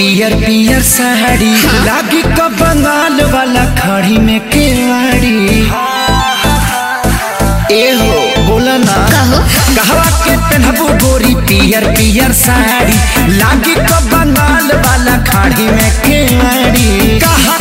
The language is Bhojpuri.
पियर पियर साड़ी लागी क बंगाल वाला खड़ी में केवाड़ी ए हो बोला ना कहो कहवा के पहनबू गोरी पियर पियर साड़ी लागी क बंगाल वाला खाड़ी में केवाड़ी कहा